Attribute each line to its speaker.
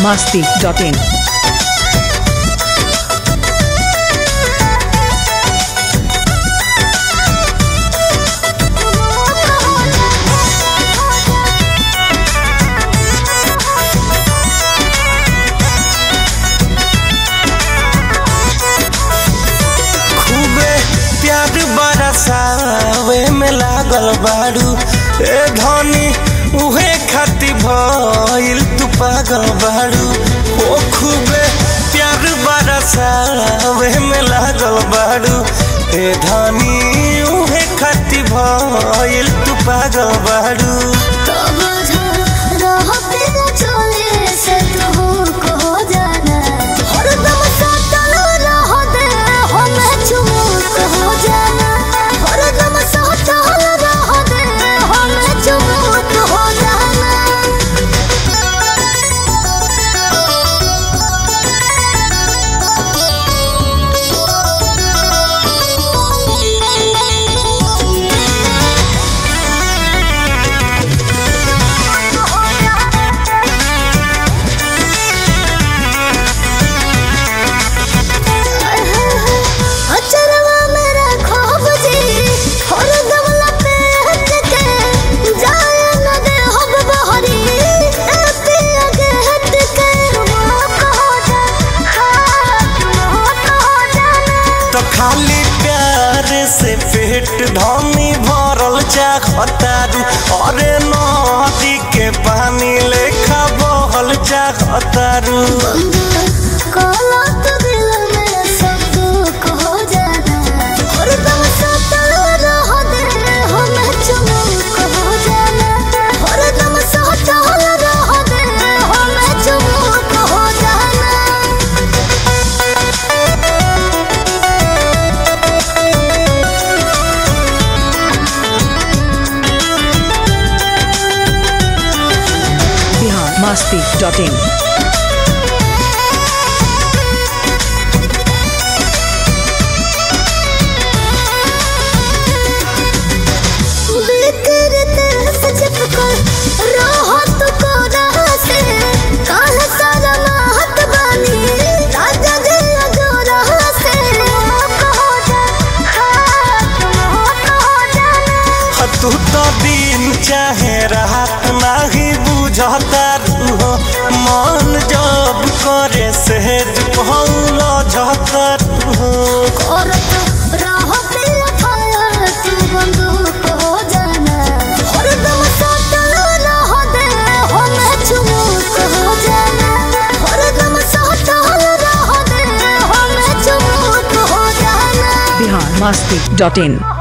Speaker 1: masti.in.
Speaker 2: खूबे प्यार बरसावे में लागल बाड़ू ए धनी उहे खाती भइल तू पागल बाड़ू ओ खूबे प्यार बरसावे में लागल बाड़ू ए धनी उहे खाती भइल तू पागल बाड़ू तो खाली प्यार से पेट धनी भरल चाहतारू अरे नदी के पानी लेखा बहल चाहतारू
Speaker 1: Bihar masti.in.
Speaker 2: तू तो दिन चाहे रात नहीं बुझता हो मन जब करे सहज पौल झता हो
Speaker 1: Bihar masti.in.